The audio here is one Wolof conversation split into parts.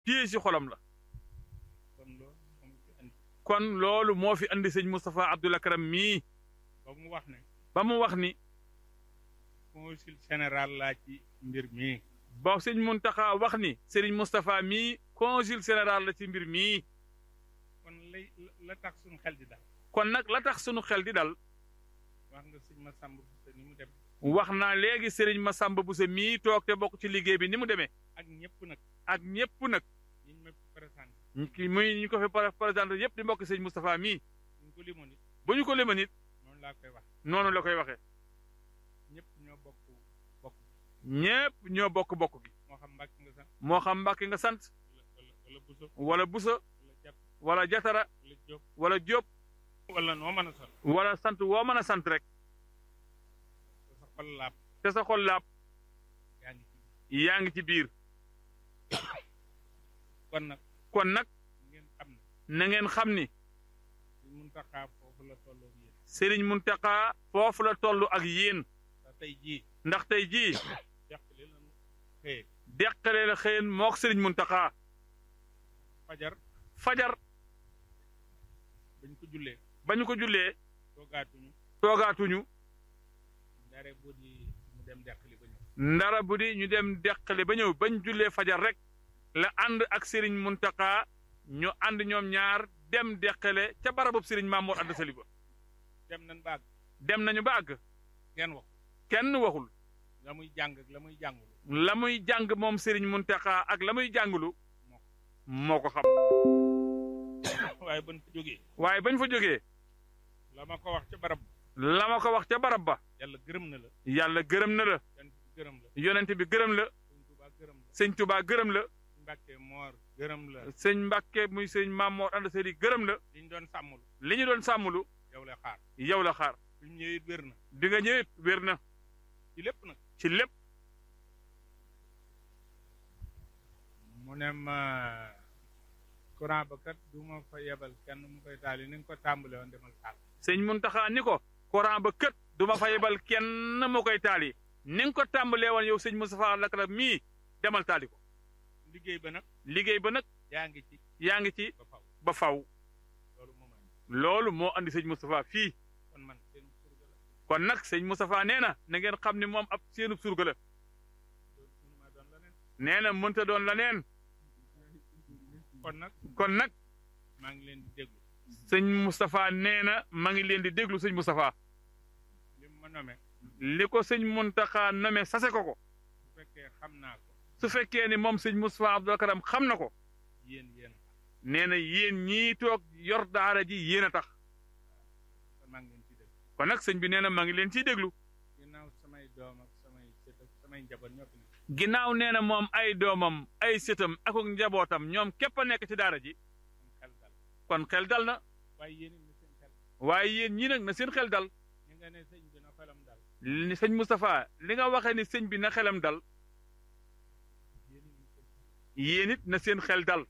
téye si xolam la kon loolu moom fi andi kon loolu moo fi andi sëñ Moustapha Abdoul Akram mii ba mu wax ne ba mu wax ni consul général laa ci mbir mii ba sëñ Muntaxa wax ni Serigne Moustapha mii consul général la ci mbir mii kon lay la tax suñu xel di daal kon nag la tax sunu xel di dal wax nga sëñ ma sàmb bu ni mu dem wax naa léegi Serigne Massamba Bousso mii toog te bokk ci liggéey bi ni mu demee ak ñëpp nag ak ñëpp nag ñi ñu ma présenté ki muy ñu ko fi présenté yëpp di mbokk sëñ Moustapha mii ñu ko limoon it bu ñu ko lema nit noonu laa koy wax noonu la koy waxee ñëpp ñoo bokk bokk ñëpp ñoo bokk bokk gi moo xam mbàkk nga sax moo xam Mbàkke nga sant wala wala wala buso wala Bousso wala jàpp wala Jatara wala jóob wala Diop wala noo mën a sol wala sant woo mën a sant rek te sa xol laab te sa xol laab yaa ngi ci yaa ngi ci biir kon nag kon nag ngeen xam ne na ngeen xam ni suñ mun taxaa foofu la tolloo ak yéen Serigne Mountakha foofu la toll ak yéen te tey jii ndax tey jii jàppale lañu xëye deqale la xëyen mook Serigne Mountakha fajar fajar bañ ko jullee ba ñu ko jullee toogaatuñu toogaatuñu ndare bu di mu dem deqali ba ñëw ndara bu di ñu dem deqale ba ñëw bañ jullee fajar rek la ànd ak Serigne Mountakha ñu ànd ñoom ñaar dem deqale ca barabub Serigne Mamour Anta Sali ba dem nañ baag dem nañu ba àgg ngeen wax kenn waxul la muy jàng ak la muy jàngul la muy jàng moom Serigne Mountakha ak la muy jàngulu moo ko xam waaye ban fa jógee waaye bañ fa jógee la ma ko wax ca barab la ma ko wax ca barab ba yàlla gërëm na la yàlla gërëm na la yan gërëm la yonent bi gërëm la sëñ Tuubaa gërëm la sëñ Touba gërëm la Mbàkke Moor gërëm la sëñ Mbàkke muy sëñ Mamour Anta Sali gërëm la liñ doon sàmmul li ñu doon sàmmulu yow la xaar yow la xaar suñ ñëwee it wér na bi nga ñëwit wér na ci lépp nag ci lépp mu ne ma courant ba kat du ma fa yebal kenn mu koy taal yi ni nga ko tàmbale woon demal taal sëñ Muntaxa ni ko courant ba kët du ma fa yebal kenn mu koy taali ni nga ko tàmbalee woon yow sëñ Moustapha Lakram mii demal taali ko liggéey ba nag liggéey ba nag yaa ngi ci yaa ngi ci ba faw ba faw loolu moom am loolu moo andi sëñ Moustapha fii kon man seen surga la kon nag sëñ Moustapha nee na na ngeen xam ni moom ab seenub surga la loolu mënuma doon leneen nee na mënta doon la neen kon nag kon nag maa ngi leen di déglu sëñ Moustapha nee na ma ngi leen di déglu sëñ Moustapha li mu ma nome li ko sëñ Muntaxa nome sase ko ko bu fekkee xam naa ko su fekkee ni moom sëñ Moustapha Abdoul Karam xam na ko yéen yéen nee na yéen ñii toog yor daara ji yéen a tax kon maa ngi leen ci déglu kon nag sëñ bi nee na ma ngi leen ciy déglu ginnaaw samay doom ak samay sët ak samay njaboot ñoo fi nekk ginnaaw nee na moom ay doomam ay sëtam ak ak njabootam ñoom képp a nekk ci daara ji am xel dal kon xel dal na waaye yéen it na seen xel waaye yéen ñii nag na seen xel dal ñi nga ne sëñ bi na xelam dal ni sëñ Moustapha li nga waxee ni sëñ bi na xelam dal yéen it na seen xel yéen it na seen xel dal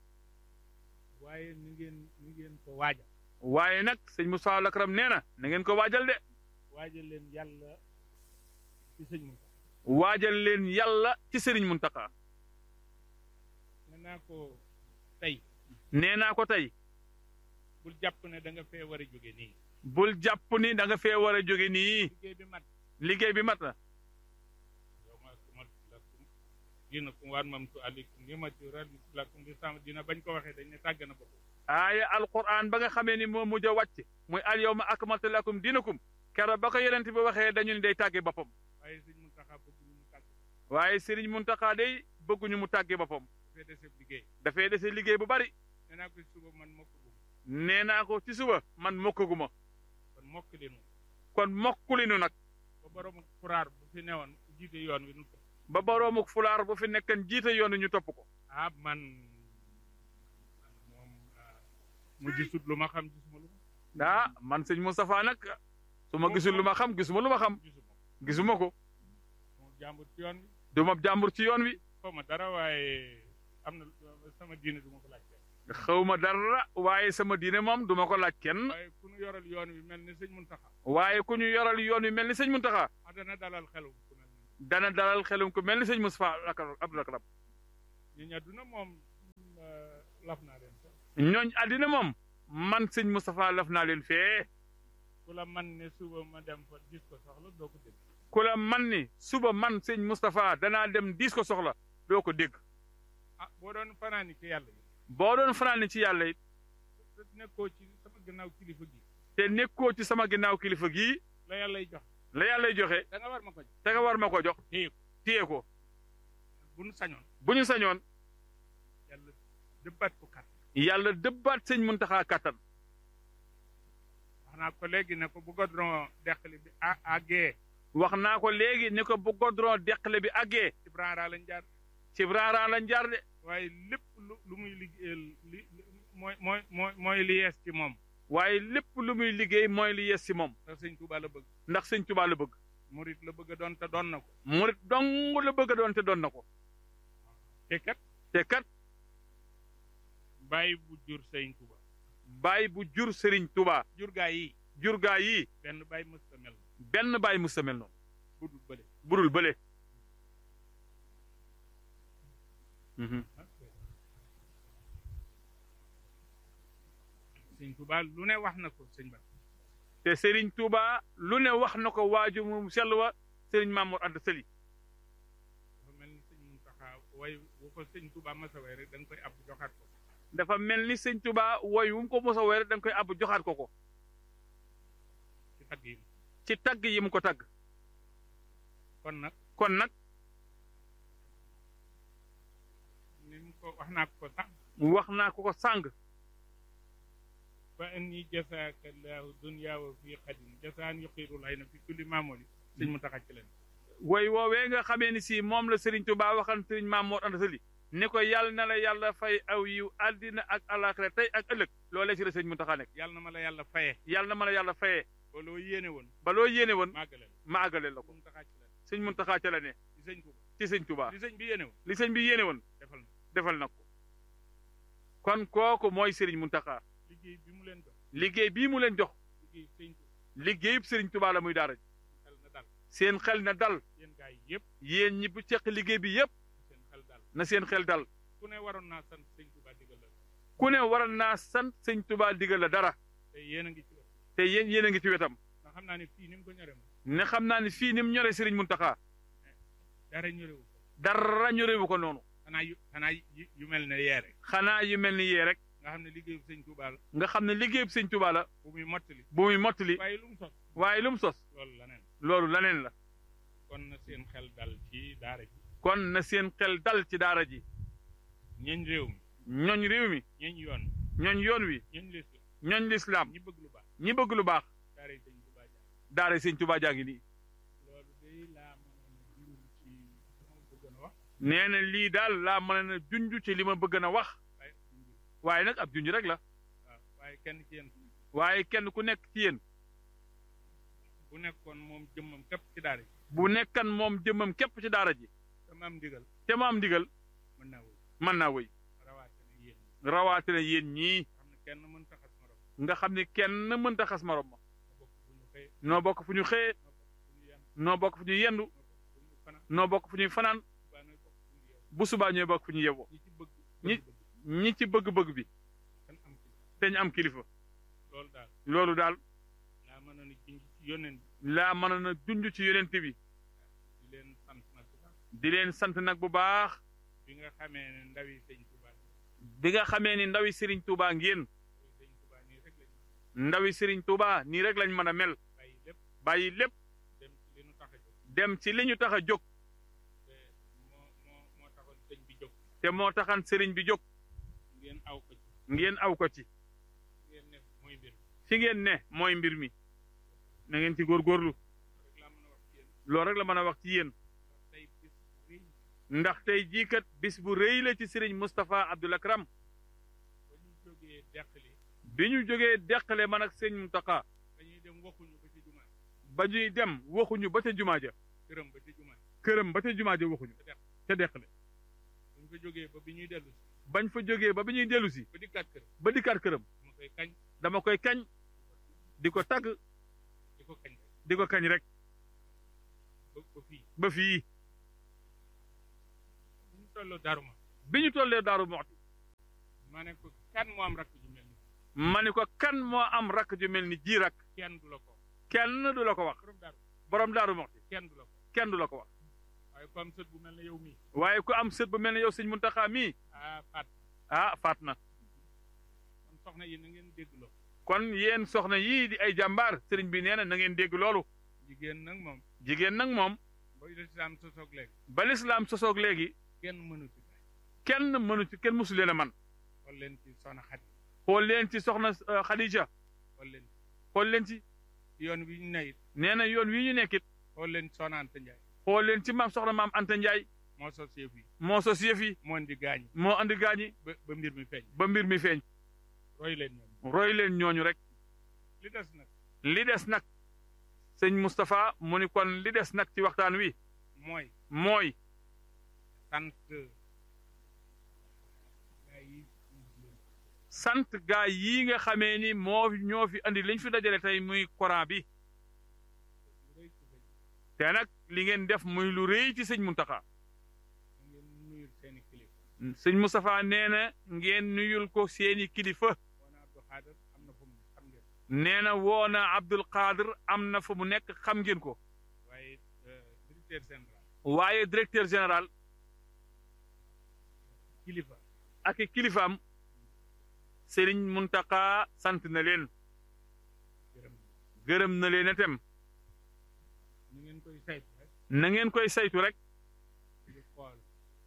waaye ni ngeen ni ngeen ko waajal waaye nag sëñ Moustapha Lakram nee na na ngeen ko waajal de waajal leen yàlla ci sëñ Moussa waajal leen yàlla ci sëriñ Muntaxa nee naa ko tey nee naa ko tey bul jàpp ne da nga fee war a jóge nii bul jàpp ni da nga fee war a jóge nii liggéey bi mat liggéey bi mat na yow ma kumal lakum dina kum waan mam tu aleykum ni ma ci ral lakum bi sama dina bañ ko waxee dañ ne tàgg na bopp aaya alquran ba nga xamee ni moo mujj a wàcc muy al yawma akmaltu lakum dinakum keroog ba ko yonent bi waxee dañu ni day tàgge boppam waaye sëñ Muntaxa bëgg ñu mu tàgg waaye sëriñ Muntaxa day bëgguñu mu tàgge boppam dafay dese liggéey dafay dese liggéey bu bari nee naa ko suba man mokk bu nee naa ko ci suba man mokkaguma kon mokk leen kon mokkulinu nag ba borom furaar bu fi newoon jiite yoon wi nu ko ba boroomu fulaar bu fi nekkan jiite yoonu ñu topp ko ah man man moom ah, mu gisut lu ma xam gisuma lu ma ah man sëñ Moustapha nag su ma gisul lu ma xam gisuma lu ma xam gisuma gisuma ko moom jàmbur ci yoon wi du ma jàmbur ci yoon wi xaw ma dara waaye am na sama diine du ma ko laaj kenn xawma dara waaye sama diine moom duma ko laaj kenn waaye ku nu yoral yoon wi mel ni sëñ Muntaxa waaye ku ñu yoral yoon wi mel ni sëñ Muntaxa ah dana dalal xelu ku mel ni dana dalal xelum ko mel ni sëñ Moustapha Abdoul Karam ñi ñadduna moom laf naa leen sax ñooñ àddina moom man sëñ Moustapha laf naa leen fee ku la man ne suba ma dem fa gis ko soxla doo ko dégg ku la man ni suba man sëñ Moustapha danaa dem diis ko soxla doo ko dégg ah boo doon fanaani ci yàlla yi boo doon fanaani ci yàlla it te nekkoo ci sama gannaaw kilifa gi te nekkoo ci sama ginnaaw kilifa gii la yàllay jox la yàllay joxe da nga war ma ko jox te nga war ma ko jox téye ko téye ko bu nu sañoon bu ñu sañoon yàlla dëbbaat ko kat yàlla dëbbaat sëñ Muntaxa kàttan wax naa ko léegi ne ko bu godron deqali bi a àggee wax naa ko léegi ni ko bu godron deqale bi àggee ci branra lañ jaar ci raaraan lañ jaar de waaye lépp lu lu muy liggéeyal li li- mooy mooy mooy mooy li yees ci moom waaye lépp lu muy liggéey mooy li yes si moom ndax sëñ Tuubaa la bëgg ndax sëñ Tuubaa la bëgg murit la bëgg a doon te doon na ko murit dong la bëgg a doon te doon na ko te kat te kat bàyyi bu jur sëñ Tuubaa baay bu jur sëriñ Tuubaa jur gaa yi jur gaa yi benn bàyyi mës ta mel benn baay mu samel noonu budul bële budul bële Mhm. sëñ Tuubaa lu ne wax na ko sëñ ba te sëriñ Tuubaa lu ne wax na ko waaju mu sell wa sëriñ Mamour Anta Sali dafa mel ni sëñ Muntaxa way bu ko sëñ Tuubaa masa way rek da nga koy ab joxaat ko dafa mel ni sëñ Tuubaa woy wu mu ko mos a woy rek da nga koy àbb joxaat ko ko ci tagg yi ci tagg yi mu ko tagg kon nag kon nag ni mu ko wax naa ko sax wax naa ko ko sàng fa anni jasaaka llaahu dunya wa fii xadim jasaan yuqiiru lay na fi kulli maamoli sëñ Muntaxa ci leen woy woowee nga xamee ni si moom la sëriñ Tuubaa waxan sëriñ Mamour Anta Sali ni ko yàlla na la yàlla fay aw yiw àddina ak alaaxira tey ak ëllëg loolee ci la sëriñ Muntaxa nekk yàlla na ma la yàlla faye yàlla na ma la yàlla fayee ba loo yéene woon ba loo yéene woon màggale la ma àggale la ko Muntaxa ci leen sëñ Muntaxa ca la ne di sëñ Tuubaa ci sëñ Tuubaa li sëñ bi yéene woon li sëñ bi yéene woon defal na defal na ko kon kooku mooy sëriñ Muntaxa liggéey bi mu leen jox liggéey bii mu leen jox liggéey sëñ Tuubaa liggéeyub sëriñ Tuubaa la muy daara ji xel na dal seen xel na dal yéen gaa yi yëpp yéen ñi bu ceq liggéey bi yépp seen xel dal na seen xel dal ku ne waroon naa sant sëñ Tuubaa digal la ku ne waral naa sant sëñ Tuubaa digal la dara te yéen a ngi ci wet te yéen yéen a ngi ci wetam ndax xam naa ne fii ni mu ko ñore moom ne xam naa ni fii ni mu ñoree sëriñ Muntaxa dara ñorewu ko dara ñorewu ko noonu xanaa yu xanaa yu yu mel ne yee rek xanaa yu mel ni yee rek nga xam ne liggéeyu sëñ Tuubaa la nga xam ne liggéeyub sëñ Tuubaa la bu muy mottali bu muy mottali waaye lu mu sos waaye lu mu sos loolu la neen loolu laneen la kon na seen xel dal ci daara ji kon na seen xel dal ci daara ji ñeñ réew mi ñooñ réew mi ñeñ yoon ñooñ yoon wi ñeñ lislaam ñooñ lislaam ñi bëgg lu baax ñi bëgg lu baax daara yi sëñ Tuubaa jaar daara sëñ Tuubaa jaa ngi nii loolu day laa mën a jur ci sama bëggoon a wax nee na lii daal laa mën a junj ci li ma bëgg na wax waaye junj waaye nag ab junj rek la waaw waaye kenn ci yéen waaye kenn ku nekk ci yéen bu nekkoon moom jëmmam képp ci daara ji bu nekkan moom jëmmam képp ci daara ji dama am ndigal te mu am ndigal mën naa wëy mën naa wëy rawaate ne yéen rawatina yéen ñii xam ne kenn mën taxas morom nga xam ne kenn mënta xas morom ma ma bokk fu ñu xëyee noo bokk fu ñu xëyee ma bokk fu ñu yan noo bokk fu ñuy yendu ma bokk fu ñu fanaan noo bokk fu ñuy fanaan baa nooy bokk fu ñu yeewu bu subaa ñooy bokk fu ñu yewoo ñi ci bëgg ñi- bëgg-bëgg ñi ci bëgg-bëgg bi kan am ci te ñu am kilifa loolu daal loolu daal laa mën a ni junj ci yónneen laa mën na junj ci yonent bi di leen sant nag bu baax di leen sant nag bu baax bi nga xamee ne ndawi sëñ Tuubaa bi nga xamee ni ndawi Serigne Touba ngeen ndawi sëñ Tuubaa nii rek lañ ndawi Serigne Touba nii rek lañ mën a mel bàyyi lépp bàyyi lépp dem ci li nu tax a jóg dem ci li ñu tax a jóg te moo moo moo taxoon sëñ bi jóg te moo taxan Serigne bi jóg ngeen aw ko ci ngeen aw ko ci ngeen ne mooy mbir fi ngeen ne mooy mbir mi na ngeen ci góorgóorlu rek laa mën a wax ci yéen loolu rek la mën a wax ci yéen ndax tey bis rëy ndax tey jii kat bis bu rëy la ci Serigne Moustapha Abdoul Akram ba ñu jógee deqali bi ñu jógee deqale man ak sëñ Mountakha dañuy dem waxuñu ba ci jumaa ba ñuy dem waxuñu ba ca jumaa ja këram ba ci jumaa këram ba ca jumaa ja waxuñu te deq ca deqale buñ fa jógee ba bi ñuy dellu si bañ fa jógee ba bi ñuy dellu si ba dikkaat kër ba dikkaat këram dama koy kañ dama koy kañ di ko tagg di ko kañ rek di ko kañ rek ba ba fii ba fii bu ñu tolloo daaruma bi ñu tollee Daaru Muxti ma ne ko kan moo am rakk ju mel ni ma ni ko kan moo am rakk ju mel ni ji rak kenn du la ko kenn du la ko wax borom daaru borom daaru moxti kenn du la ko kenn du la ko wax waaye ko am sët bu mel ne yow mii waaye ku am sët bu mel ne yow sëñ Muntaxa mii ah faat ah faat na kon soxna yi na ngeen dégg loo kon yéen soxna yii di ay jàmbaar sëriñ bi nee na na ngeen dégg loolu jigéen nag moom jigéen nag moom ba lislaam sosoog léegi ba lislaam sosoog léegi kenn mënu ci gaay kenn mënu ci kenn musu leen a man xool leen ci soxna Xadi xool leen ci soxna euh, Khadija xool leen xool leen ci ci yoon wi ñu nayit nee na yoon wi ñu nekkit xool leen ci soxna Anta Njaay xool leen ci maam soxna maam Anta Ndiaye moo sos yëf yi moo sos yëf yi moo indi gaañi moo andi gaañi ba ba mbir mi feeñ ba mbir mi feeñ roy leen ñoom roy leen ñooñu rek li des nag li des nag sëñ Moustapha mu ni kon li des nag ci waxtaan wi mooy mooy sant gaa yi sant gaa yii nga xamee ni moo ñoo fi andi liñ fi dajale tey muy Coran bi rëy ci sëñ te nag li ngeen def muy lu rëy ci sëñ Muntaxa da ngeen nuyul seeni kilifa sëñ Moustapha nee na ngeen nuyul ko seeni kilifa woona Abdou Xaadir am na fu mu xam ngeen nee na woona Abdul Qadir am na fa mu nekk xam ngeen ko waaye directeur général waaye directeur général kilifa ak i kilifaam sëriñ Muntaxa sant na leen gërëm gërëm na leen itam ñu ngeen koy saytu rek na ngeen koy saytu rek di xool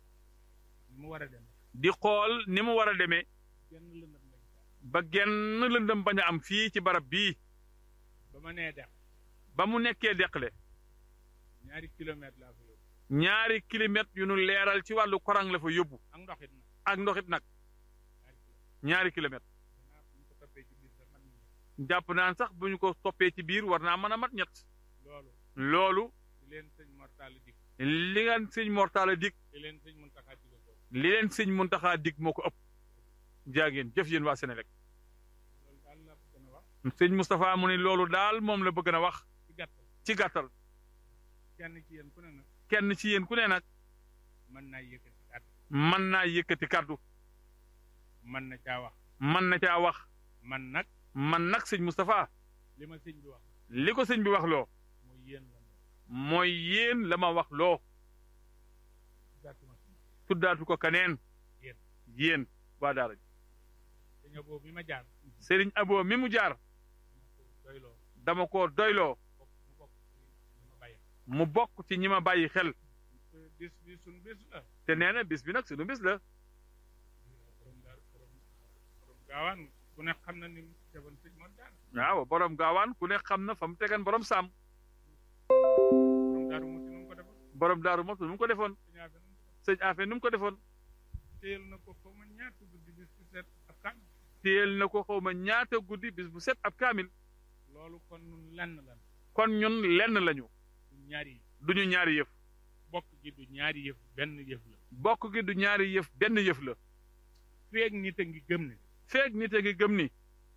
ni mu war a dem di xool ni mu war a demee genn lëndëm lañ ko ba genn lëndëm bañ a am fii ci barab bii ba ma nee def ba mu nekkee deqale ñaari kilomètre laa fa yóbbu ñaari kilomètres yu nu leeral ci wàllu korang la fa yóbbu ak ndoxit nag ak ndoxit nag ñaari kilomètre ñaari kilomètres danaa bu ñu ko toppee ci biir sax man ñu jàpp naan sax bu ñu ko toppee ci biir war naa mën a mat ñett loolu loolu di leen sëñ mortali dik li nga sëñ Mortala dig di leen sëñ Muntaxa digal ko li leen sëñ Muntaxa dig moo ko ëpp jaageen jëf yéen waa Sénélec loolu daal la gën a wax sëñ Moustapha mu ne loolu daal moom la bëgg na wax ci gàttal ci gàttal kenn ci yéen ku ne nag kenn ci yéen ku ne nag mën naa yëkkati kàddu mën naa yëkkati kàddu mën na caa wax mën na caa wax man nag man nag sëñ Moustapha li ma sëñ bi wax li ko sëñ bi wax loo mooy yéen la moom mooy yéen la ma wax loo gàttuma si tuddaatu ko kaneen Yéen. yéen waa daara ji dañoo boobu bi ma jaar sëriñ Abo mi mu jaar dama ko doyloo dama ko doyloo bokk mu bokk ci li ma bàyyi mu bokk ci ñi ma bàyyi xel bis bi suñ bis la te nee na bis bi nag sunu bis la borom daar borom borom gaawaan ku ne xam na ni mu defoon sëñ Mor Jaara waaw borom gaawaan ku ne xam na fa mu tegan borom saam borom daaru muti nu mu ko defoon borom daaru mos nu mu ko defoon sëñ Afe nu mu ko defoon sëñ Afe nu mu ko defoon téyel na ko foo ma ñaata guddi bis bu set ab kan téyel na ko xaw ma ñaata guddi bis bu set ab kaamil loolu kon nun lenn lan kon ñun lenn lañu du ñaari yi duñu ñaari yëf bokk gi du ñaari yëf benn yëf la bokk gi du ñaari yëf benn yëf la feeg nit a ngi gëm ne feeg nit a ngi gëm ni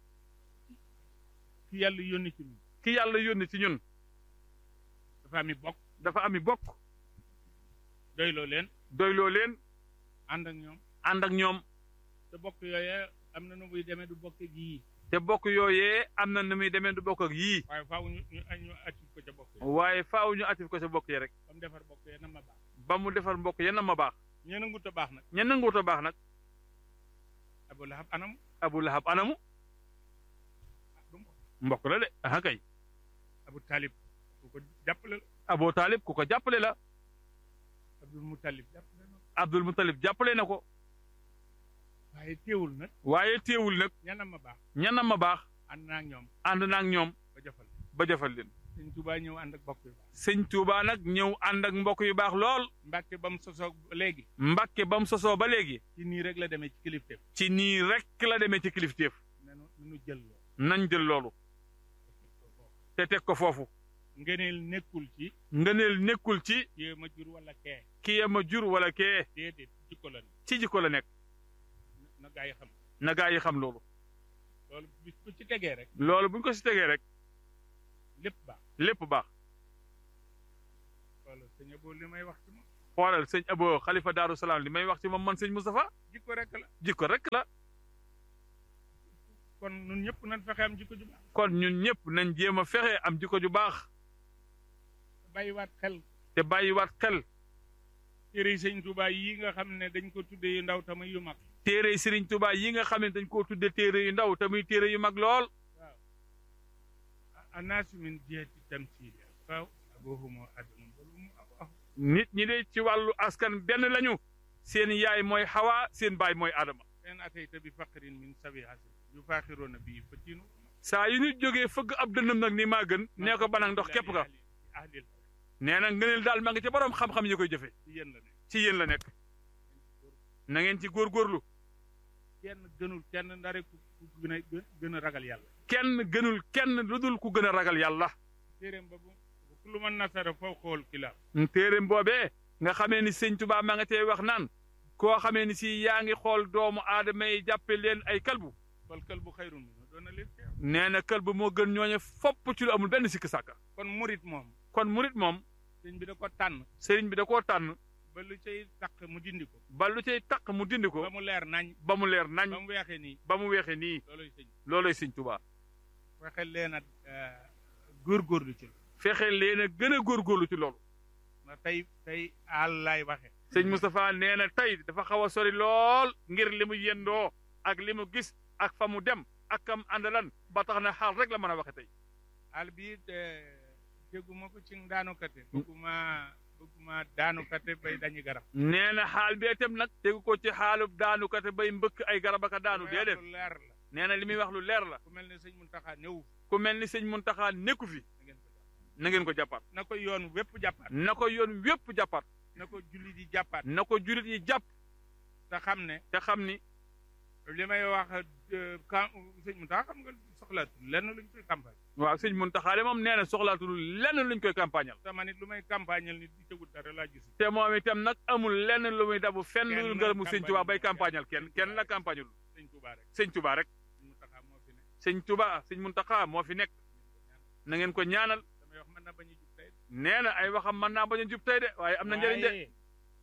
ki yàlla yónni ci ñun ki yàlla yónni ci ñun dafa ami bokk dafa ami bokk doyloo leen doyloo leen ànd ak ñoom ànd ak ñoom te bokk yooyee am na nu muy demee du bokk ak yii te bokk yooyee am na nu muy demee du bokk ak yii waaye faaw ñu ñu ñu actif ko ca bokk yi waaye faaw ñu atif ko sa bokk yi rek ba mu defar bokk yee na ma baax ba mu defar mbokk yenn ma baax ñeen a ngut a baax nag ñen nanguut a baax nag Abu Lahab anam Abu Lahab anamu ah du mbokk mbokk la de aha kay Abu Talib ku ko jàppale la Abu Talib ku ko jàppale la Abdul Mutalib jàppale na ko Abdul Mutalib jàppale na ko waaye teewul nag waaye teewul nag ñanam ma baax ñenn ma baax ànd naa ak ñoom ànd na ak ñoom ba jëfal ba jëfal leen sëñ Tuubaa ñëw ànd ak bokk yu baax sëñ Touba nag ñëw ànd ak mbokk yu baax lool Mbàkke ba mu sosoog léegi Mbàkke ba mu sosoo ba léegi ci nii rek la demee ci kilifteef ci nii rek la demee ci kilifteef nanu nanu jël loo nañ jël loolu te teg ko foofu ngeneel nekkul ci ngëneel nekkul ci kii ma jur wala kee kii ma jur wala kee déedéet jikko la ne ci jikko la nekk na gaa yi xam na gaa yi xam loolu loolu bis ku ci tegee rek loolu buñ ko si tegee rek lépp baax lépp baax loolu sëñ Abo li may wax ci moom xoolal sëñ Abo xalifa Daaru Salaam li may wax ci moom man sëñ Moustapha jikko rek la jikko rek la kon ñun ñëpp nañ fexe am jikko ju baax kon ñun ñëpp nañ jéem a fexe am jikko ju baax bàyyiwaat xel te bàyyiwaat xel téere sëñ Tuubaa yi nga xam ne dañ ko tuddee yu ndaw tamit yu mag téere Sëriñ Tuubaa yi nga xam ne dañ koo tudde téere yu ndaw te muy téere yu mag lool waaw anaasu min jihati tamsiil faw abuhumu adamu balumu aw nit ñi de ci wàllu askan benn lañu seen yaay mooy Hawa seen baay mooy Adama en atayta bi faqrin min sabi hasan yu faaxiroona bii fatinu saa yu nit jógee fëgg ab dënnam nag ni maa gën nee ko banag ndox képp ka ahlil nee na ngëneel daal ma ngi ci borom xam-xam yi koy jëfe ci yéen la ne ci yéen la nekk na ngeen ci góorgóorlu kenn gënul kenn ndare ku ku gën a gën a ragal yàlla kenn gënul kenn lu dul ku gën a ragal yàlla téeréem ba bu kullu man nasara faw xool kilaab téereem boobee nga xamee ni sëñ Tuubaa ma nga tey wax naan koo xamee ni si yaa ngi xool doomu aadama yi jàppe leen ay kalbu fal kël bu xayrun mi doon na leen teew nee na kalbu moo gën ñooñe fopp ci lu amul benn sikk sàkka kon murit moom kon murit moom sëñ bi da ko tànn sëriñ bi da koo tànn ba lu cay taq mu dindi ko ba lu cay taq mu dindi ko ba mu leer nañ ba mu leer nañ ba mu weexee nii ba mu weexe nii looloy sëñ looloy sëñ Tuubaa fexe leen a góorgóorlu ci fexe leen a gën a góorgóorlu ci loolu na tey tey àll laay waxe sëñ Moustapha nee na tey dafa xaw a sori lool ngir li mu yendoo ak li mu gis ak fa mu dem ak kam àndalan ba tax na xaal rek la mën a waxe tey àll bi dégguma ko ci daanukate bëgguma bëgguma daanukate bay dañu garab nee na xaal bee tam nag tegu ko ci xaalub daanukate bay mbëkk ay garab ak a daanu Lu déedéet leer la nee na li muy wax lu leer la ku mel ne sëñ Muntaxa ñëw ku mel ni sëñ Muntaxa nekku fi na ngeen ko jàpp na ngeen ko jàppaat na ko yoon wépp jàppaat na ko yoon wépp jàppaat na ko jullit yi jàppaat na ko jurit yi jàpp te xam ne te xam ni li may wax kan sëñ Muntaxa xam nga soxlaatu lenn luñ koy campagne waaw sëñ Muntaxa de moom nee na soxlaatul lenn luñ koy campagnal te man it lu may campagnal nit di tegul dara laa gis te moom itam nag amul lenn lu muy dabu fenn Kenn lu ngërëmu sëñ Tuubaa bay campagne campagnal kenn kenn la campagnal sëñ Tuubaa rek sëñ Tuubaa rek sëñ Muntaxa moo fi ne sëñ Tuubaa sëñ Muntaxa moo fi nekk na ngeen ko ñaanal damay wax mën na bañ a jub tey nee na ay waxam mën naa bañ a jub tey de waaye am na njëriñ de waaye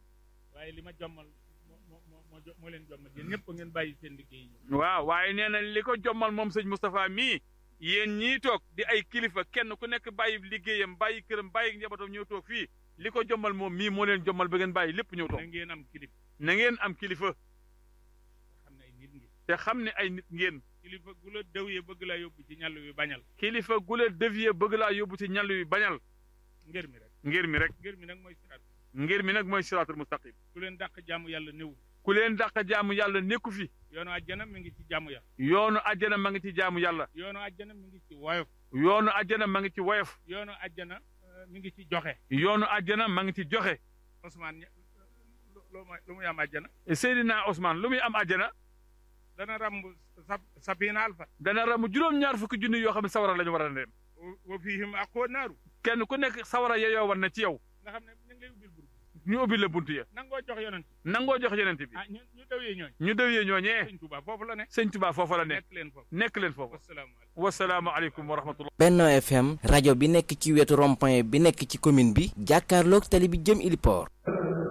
waaye li ma jommal moo moo moo moo jo- moo leen jommal yéen ñëpp ngeen bàyyi seen liggéey yi waaw waaye nee na li ko jommal moom sëñ Moustapha mii yéen ñii toog di ay kilifa kenn ku nekk bàyyi liggéeyam bàyyi këram bàyyi njabootam ñëw toog fii li ko jommal moom mii moo leen jommal ba ngeen bàyyi lépp ñëw toog na ngeen am kilif na ngeen am kilifa xam ne ay nit ngi te xam ne ay nit ngeen kilifa gu la dëw ye bëgg laa yóbbu ci ñàll wi bañal kilifa gu leen dévier bëgg laa yóbbu ci ñàll wi bañal ngir mi rek ngir mi rek ngir mi nag mooy siraat ngir mi nag mooy siraatul mustaqim ku leen dàq jaamu yàlla néew ku leen dàq jaamu yàlla nekku fi yoonu àjjana mi ngi ci jaamu yàlla yoonu àjjana ma ngi ci jaamu yàlla yoonu àjjana mi ngi ci woyof yoonu àjjana ma ngi ci woyof yoonu àjjana euh, mi ngi ci joxe yoonu àjjana ma ngi ci joxe Ousmane ñe- lu lu muy lu muy am àjjana Seydina Ousmane lu muy am àjjana dana ramb sa sapina alfa dana ramu juróom-ñaar fukki junni yoo xam ne sawara la ñu war a dem wa fihim aqu naaru kenn ku nekk sawara yeyoo war na ci yow nga xam ne ñu ngi lay ubbil bur ñu ubbi la bunt ya nangoo jox yonent nangoo jox yeneen bi ah ñu ñu dawee ñooñ ñu dëwyee ñooñee sëñ Tuubaa foofu la ne sëñ Tuubaa foofa la ne nekk leen foofu nekk leen foofu wasalaamaaleykum wasalaamu aleykum wa rahmatullah Benno FM rajo bi nekk ci wetu rond-point bi nekk ci commune bi jàkkaarloog tali bi jëm Iliport